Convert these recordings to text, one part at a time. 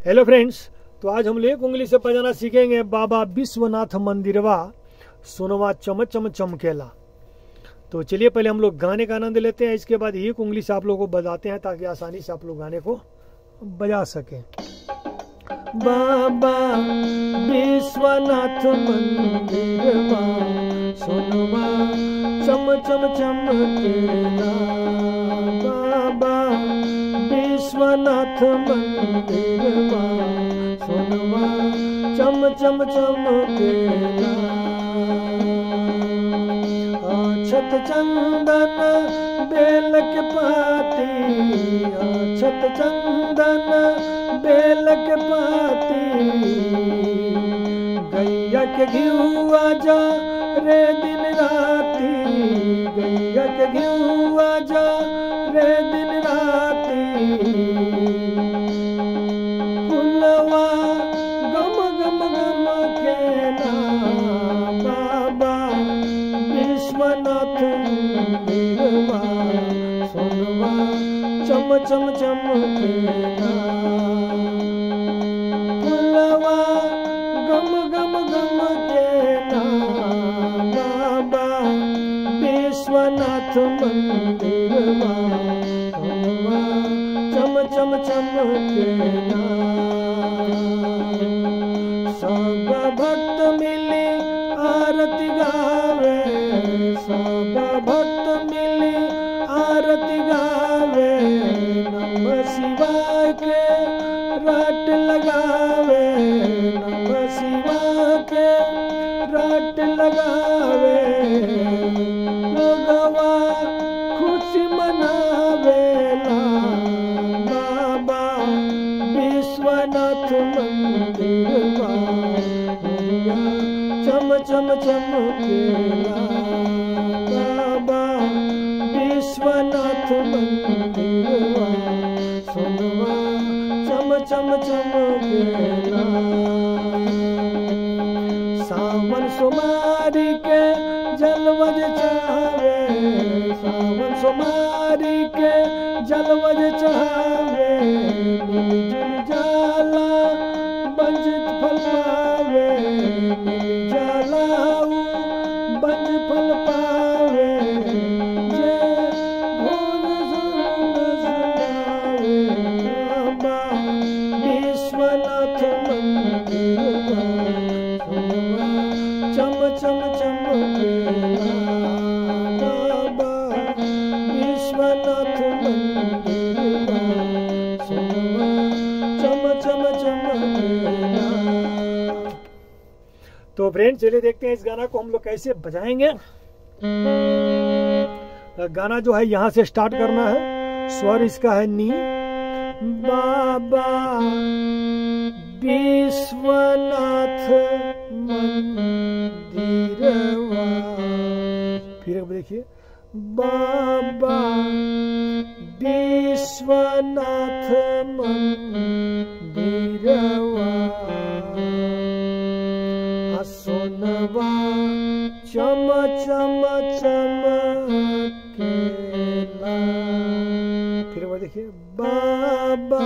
hello friends तो आज हम एक उंगली से बजाना सीखेंगे बाबा विश्वनाथ मंदिरवा सोनवा चम चम चमकेला तो चलिए पहले हम लोग गाने का आनंद लेते हैं इसके बाद एक उंगली से आप लोगों को बजाते हैं ताकि आसानी से आप लोग गाने को बजा सकें बाबा विश्वनाथ मंदिरवा सोनवा चम चम चमकेला बाबा विश्वनाथ मंदिरवा सोनवा चम चम चमकेला छत चंदन बेल के पाती छत चंदन बेल के पाती गैया के घियुआ जा रे दिन राती गैया के घियुआ जा रे दिन राती फुलवा गम गम गम के ना बाबा विश्वनाथ मंदिरवा सोनवा चम चम चमकेला फुलवा गम गम गम केला बाबा विश्वनाथ मंदिरवा सोनवा चम चम चमकेला सब भक्त मिली आरती गावे सब भक्त मिली आरती गावे नम शिवाय के रट लगावे नम शिवाय के रट लगावे लोगवा खुशी मनावेला बाबा विश्वनाथ मंदिरवा चम चम चमकेला बाबा विश्वनाथ मंदिरवा सोनवा चम चम चमकेला सावन सोमारी के जलवज चावे सावन सोमारी के जलवज चावे मिलजुल जाला बंजित फल पावे मिल जाला ऊ बंज फल पावे जे भोग संग सुनावे बाबा विश्वनाथ मंदिरवा सोनवा चम चम चमकेला बाबा विश्वनाथ मंदिरवा सोनवा चम चम चमकेला तो फ्रेंड चलिए देखते हैं इस गाना को हम लोग कैसे बजाएंगे गाना जो है यहाँ से स्टार्ट करना है स्वर इसका है नी बाबा विश्वनाथ मंदिरवा फिर एक बार देखिए बाबा विश्वनाथ मंदिरवा आ सोनवा चम चम चमकेला फिर वो देखिए बाबा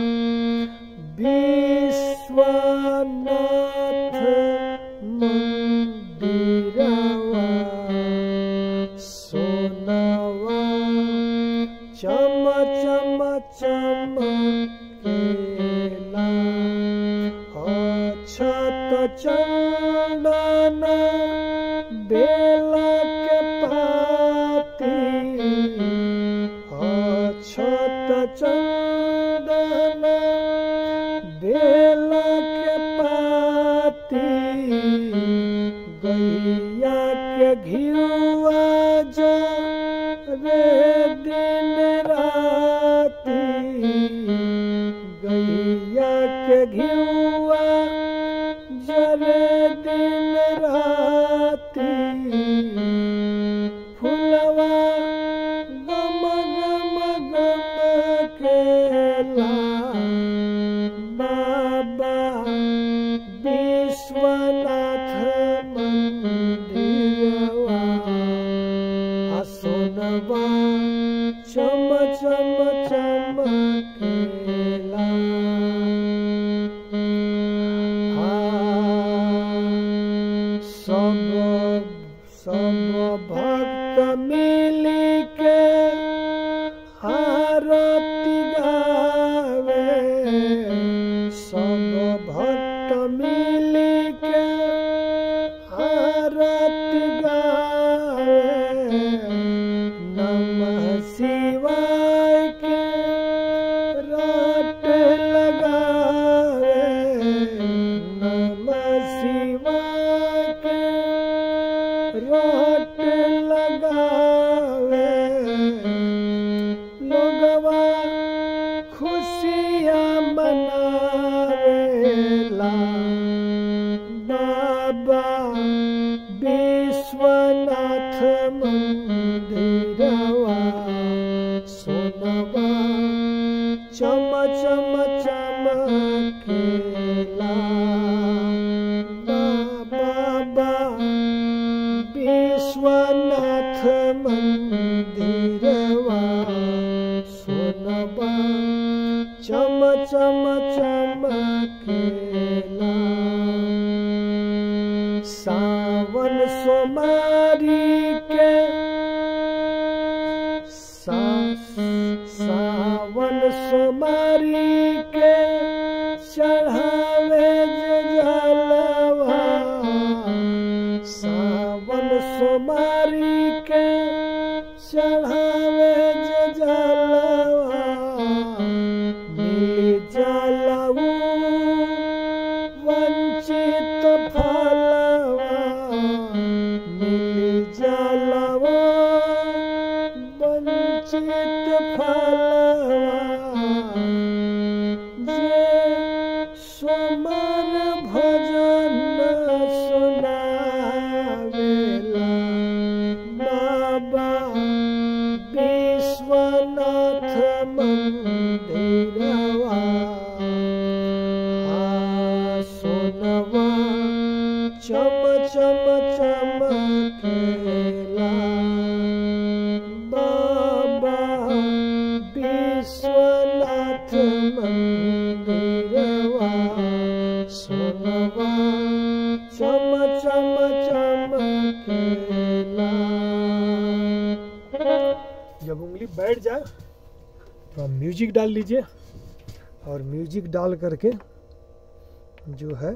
विश्वनाथ मंदिरवा सोनवा चम चम चमकेला अछत चंदन बेला के पाती अछत चंदन बेला के पाती गैया के घियुआ जो रे दिन राती गैया के घियुआ जरे दिन राती फुलवा गम गम गम केला बाबा विश्वनाथ मंदिरवा आ सोनवा चम चम चमकेला केला बाबा विश्वनाथ मंदिरवा सोनबा चम चम चमकेला सावन सोमारी के सा सावन सोमारी के चढ़ावे जे जलवा सावन सोमारी के चढ़ावे जे जलवा मिल जलऊ वंचित फलवा मिल जलवा वंचित फलवा जे सोमर भजन सुनावेला बाबा विश्वनाथ मंदिरवा आ सोनवा चम चम चमकेला बाबा विश्वनाथ मंदिरवा सोनवा चम चम चमकेला जब उंगली बैठ जाए तो आप म्यूजिक डाल लीजिए और म्यूजिक डाल करके जो है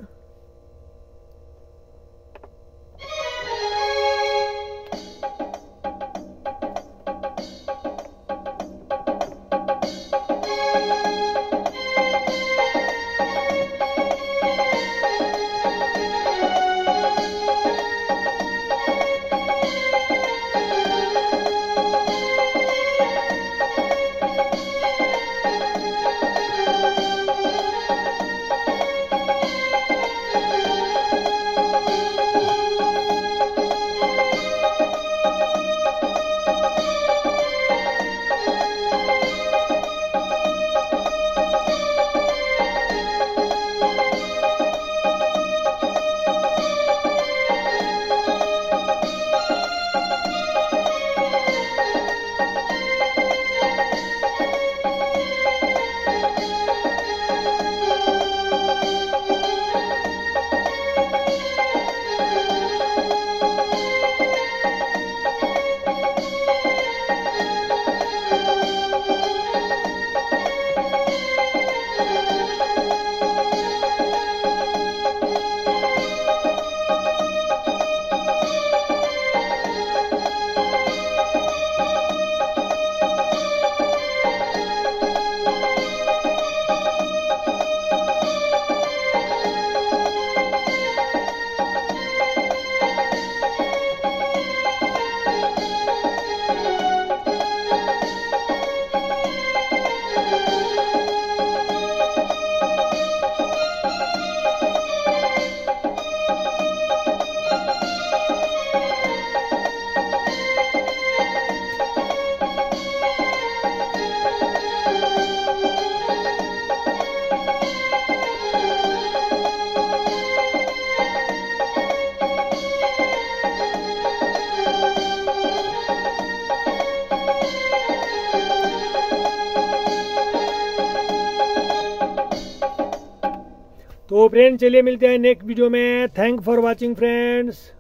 तो फ्रेंड चलिए मिलते हैं नेक्स्ट वीडियो में थैंक फॉर वॉचिंग फ्रेंड्स